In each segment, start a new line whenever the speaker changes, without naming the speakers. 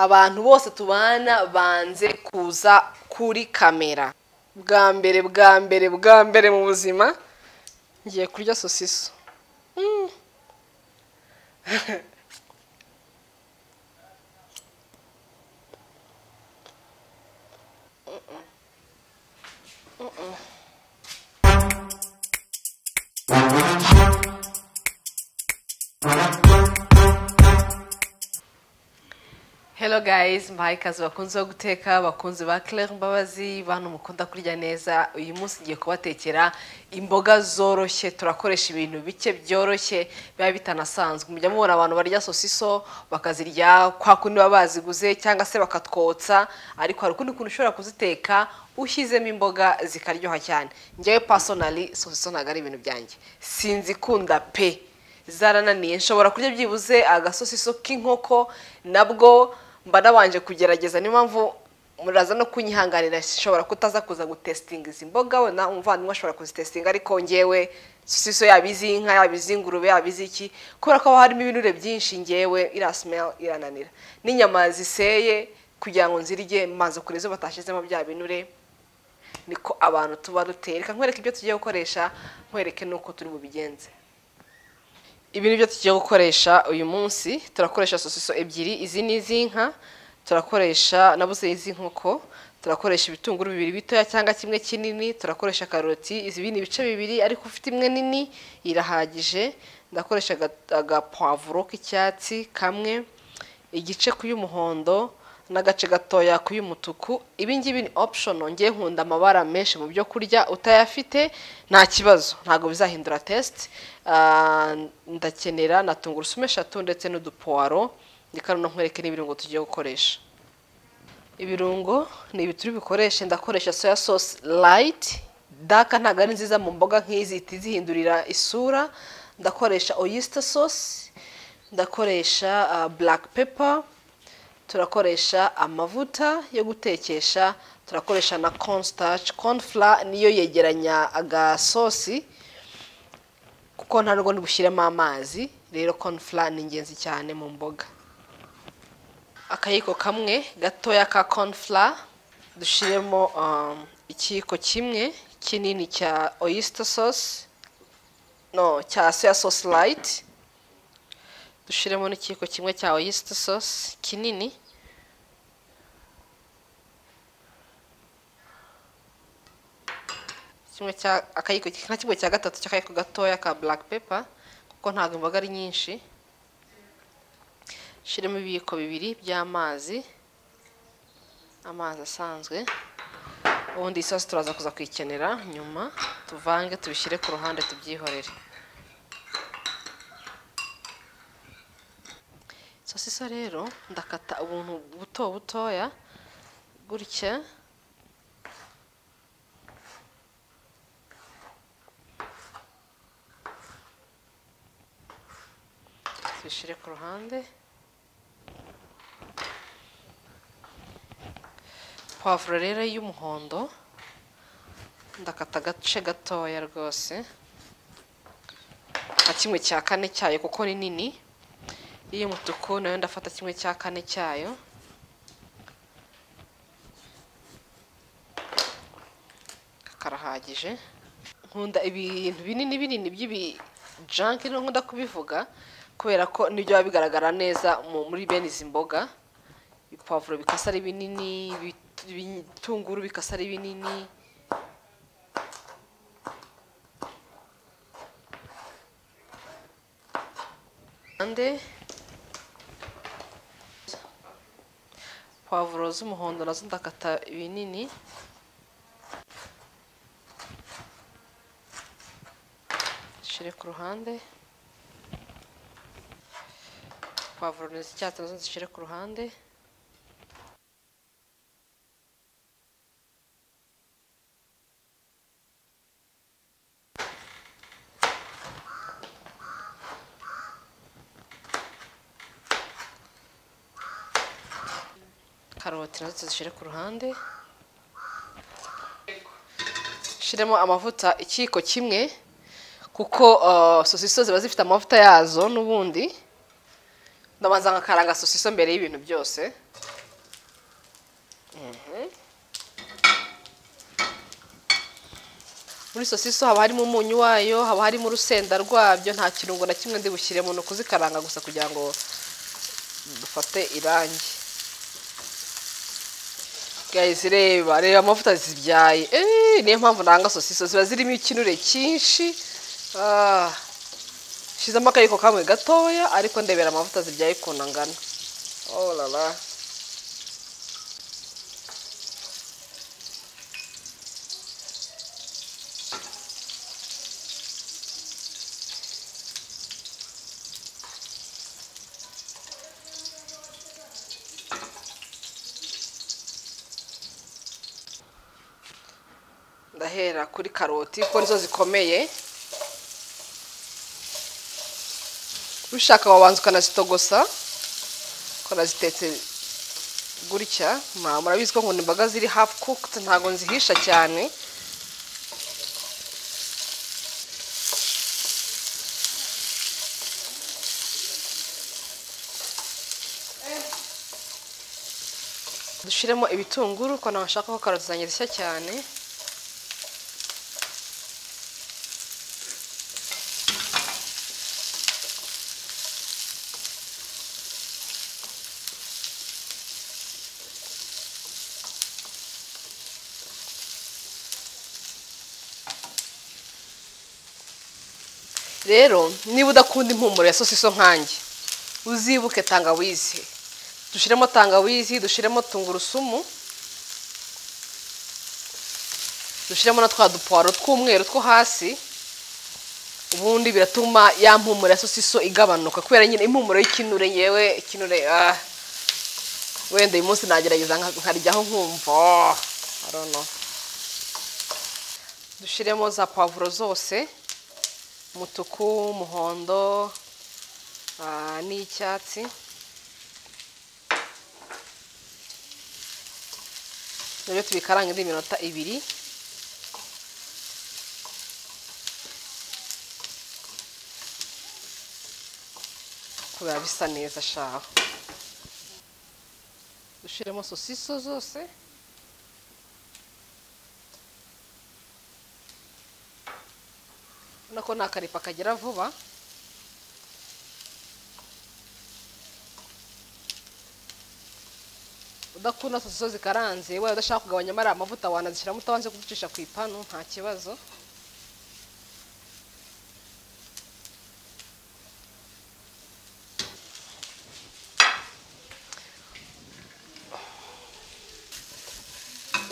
abantu bose tubana banze kuza kuri kamera bwa mbere bwa mbere bwa mbere mu buzima ngiye kurya sosiso Hello guys mwahikazi bakunze wo guteka abakunzi ba Claire Mbabazi bantu mukunda kurya neza uyu munsi ngiye kubatekera imboga zoroshye turakoresha ibintu bike byoroshye biba bitanasanzwe mujya mubona abantu barya sosiso bakazirya kwa kundi baba baziguze cyangwa se bakatwotsa ariko hari ukundi kuntu ushobora kuziteka ushyizemo imboga zikaryoha cyane njyewe personally sosiso ntabwo ari ibintu byanjye sinzikunda pe zarananiye nshobora kurya byibuze agasosiso k'inkoko nabwo mba nabanje kugerageza niyo mpamvu muraza no kunyihanganira nshobora kutaza kuza gutesitinga izi mboga we na umuvandimwe ashobora kuzitesitinga ariko ngewe sosiso yaba iz'inka yaba iz'ingurube yaba iz'iki kubera ko haba harimo ibinure byinshi ngewe iriya simeri irananira n'inyama ziseye kugira ngo nzirye maze kure izo batashyizemo bya binure niko abantu tuba duteye reka nkwereke ibyo tugiye gukoresha nkwereke n'uko turi bubigenze ibi ni byo tugiye gukoresha uyu munsi turakoresha sosiso ebyiri izi ni iz'inka turakoresha nabuze iz'inkoko turakoresha ibitunguru bibiri bitoya cyangwa kimwe kinini turakoresha karoti izi ni ibice bibiri ariko ufite imwe nini irahagije ndakoresha aga- agapavuro k'icyatsi kamwe igice ku y'umuhondo n'agace gatoya ku y'umutuku ibi ngibi ni optional ngiye nkunda amabara menshi mu byo kurya utayafite nta kibazo ntabwo bizahindura test Ah, ndakenera na tungurusumu eshatu ndetse n'udupuwaro reka no nkwereke n'ibirungo tugiye gukoresha ibirungo ni ibi turi bukoreshe ndakoresha soya sauce light daka ntabwo ari nziza mu mboga nk'izi ihita izihindurira isura ndakoresha oyster sauce ndakoresha ah, black pepper turakoresha amavuta yo gutekesha turakoresha na corn starch corn flour niyo yegeranya agasosi kuko nta nubwo ntibushyiremo amazi rero corn flour ni ingenzi cyane mu mboga akayiko kamwe gatoya ka corn flour dushyiremo um, ikiyiko kimwe kinini cya oyster sauce no cya soya sauce light dushyiremo n'ikiyiko kimwe cya oyster sauce kinini kimwe cya akayiko nka kimwe cya gatatu cy'akayiko gatoya ka black pepper kuko ntabwo imboga ari nyinshi shyiramo ibiyiko bibiri by'amazi amazi asanzwe ubundi isosi turaza kuza kuyikenera nyuma tuvange tubishyire ku ruhande tubyihorere sosiso rero ndakata ubuntu buto butoya gutya tubishyire ku ruhande pavuro rero y'umuhondo ndakata agace gatoya rwose nka kimwe cya kane cyayo kuko ni nini iy'umutuku nayo ndafata kimwe cya kane cyayo karahagije nkunda ibintu binini binini by'ibijanki niyo nkunda kubivuga kubera ko nibyo biba bigaragara neza mu- muri bene izi mboga ipavuro bikasa ari binini ibit- ibitunguru bikasa ari binini ande pavuro z'umuhondo nazo ndakata binini zishyire ku ruhande pavuro ni z'icyatsi nazo zishyire ku ruhande karoti nazo tuzishyire ku ruhande shyiremo amavuta ikiyiko kimwe kuko uh, sosiso ziba zifite amavuta yazo n'ubundi ndabanza nkakaranga sosiso mbere y'ibintu byose muri sosiso haba harimo umunyu wayo haba harimo urusenda rwabyo nta kirungo na kimwe ndi bushyire mu kuzikaranga gusa kugira ngo dufate irangi guys reba reba amavuta zibyaye eee niyo mpamvu nanga sosiso ziba zirimo ikinure cyinshi Ah, shizemo akayiko kamwe gatoya ariko ndebera amavuta zibyaye ukuntu angana oh la la ndahera kuri karoti kuko nizo zikomeye ushaka wabanza ukanazitogosa ukanazitetse gutya mwa- murabizi ko nkunda imboga ziri hafu cooked ntabwo nzihisha cyane dushyiremo ibitunguru kuko ntabwo nshaka ko karoti zanjye zishya cyane rero niba udakunda impumuro ya sosiso nkanjye uzibuke tangawizi dushyiremo tangawizi dushyiremo tungurusumu dushyiremo na twa dupuwaro tw'umweru two hasi ubundi biratuma ya mpumuro ya sosiso igabanuka kubera nyine impumuro y'ikinure yewe ikinure ah, wenda uyu munsi nagerageza nka- nkaryaho nkumva oh, I don't know. dushyiremo za pavuro zose umutuku umuhondo ah, n'icyatsi rero tubikaranga indi minota ibiri kubera bisa neza shaho dushyiremo sosiso zose urabona ko ni akaripa kagera vuba udakunda sosiso zikaranze waba udashaka kugabanyamo ari amavuta wanazishyiramo utabanje kuzicisha ku ipanu nta kibazo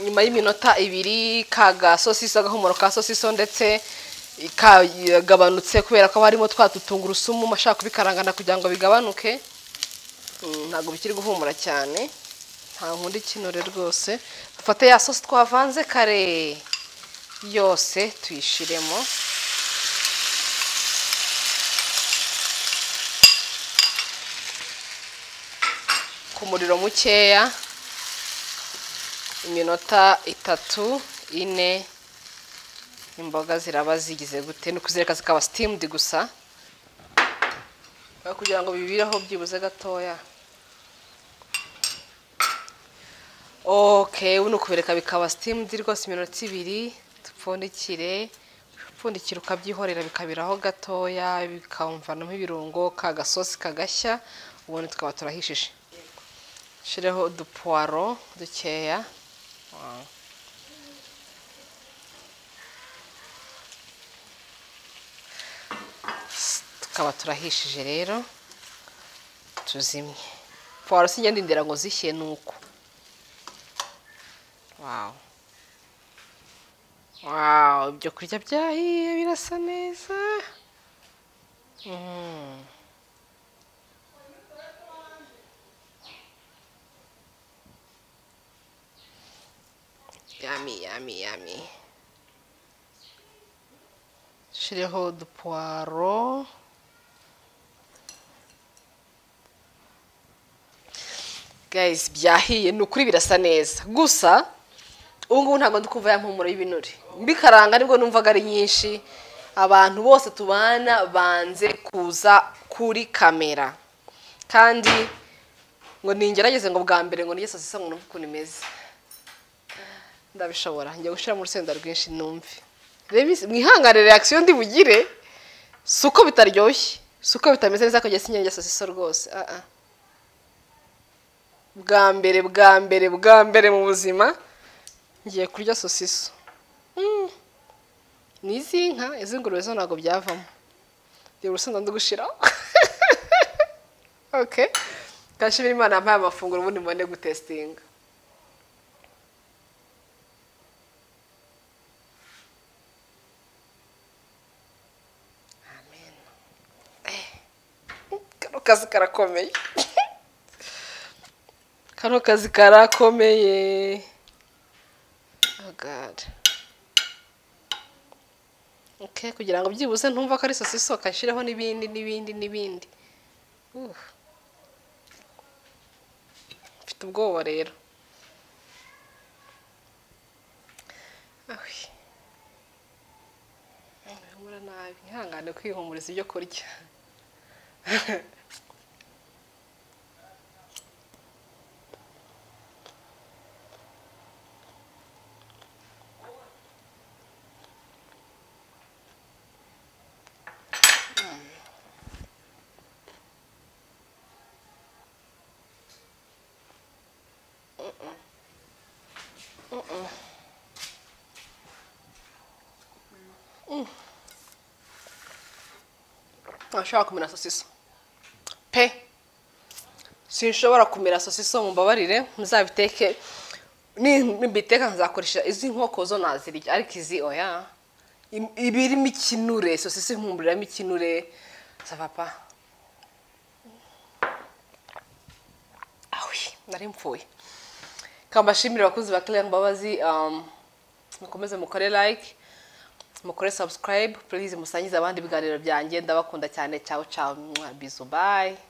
nyuma y'iminota ibiri ka gasosiso agahumuro ka sosiso ndetse kagabanutse kubera ko haba harimo twa dutungurusumu ashaka kubikarangana kugira ngo bigabanuke Mm, ntabwo bikiri guhumura cyane nta nkunda ikinure rwose dufate ya sosi twavanze kare yose tuyishiremo ku muriro mukeya iminota itatu ine imboga ziraba zigize gute ni ukuzireka zikaba sitimudi gusa kugira ngo bibireho byibuze gatoya ok ubu ni ukubireka bikaba sitimudi rwose iminota ibiri dupfundikire upfundikira ukabyihorera bikabiraho gatoya bikamvanamo ibirungo kagasosi kagashya ubundi tukaba turahishije shyireho udupuwaro dukeya tukaba turahishije rero tuzimye puwaro si ingenda indera ngo zishye ni uko wawu wawu ibyo kurya byahiye birasa neza Mm. yami yami yami shiriho udupuwaro guys byahiye ni ukuri birasa neza gusa ubu ngubu ntabwo ndi kuva ya mpumuro y'ibinure mbikaranga nibwo numvaga ari nyinshi abantu bose tubana banze kuza kuri kamera kandi ngo ningerageze ngo bwa mbere ngo nige sosisa ngo numve ukuntu imeze ndabishobora njya gushyiramo urusenda rwinshi numve mwihangane reakisiyo ndi bugire si uko bitaryoshye si uko bitameze neza kujya sinyanya sosiso rwose ah, ah. bwa mbere bwa mbere bwa mbere mu buzima ngiye kurya sosiso Mm. ni izi nka iz'ingurube zo ntabwo byavamo reba urusenda ndugushiraho okay kashimira imana yampaye amafunguro ubundi mbone gutesitinga Amen. Eh. kano kazi karakomeye kano kazi karakomeye Oh God. Okay, kugira ngo byibuze ntumva ko ari sosiso kashyireho n'ibindi n'ibindi n'ibindi Uh. mfite ubwoba rero Ahwi. Bihumura nabi ihangane kwihumuriza ibyo kurya ntashobora kumera sosiso pe sinshobora kumera sosiso mumbabarire muzabiteke nimbiteka nzakoresha izi nkoko zo nazirya ariko izi oya Im- iba irimo ikinure sosiso impumuriramo ikinure sa papa awi nari mfuye kambashimire abakunzi ba Clear Mbabazi um, mukomeze mukore like mukore subscribe please musangize abandi ibiganiro byanjye ndabakunda cyane ciao ciao mwah, bizu bye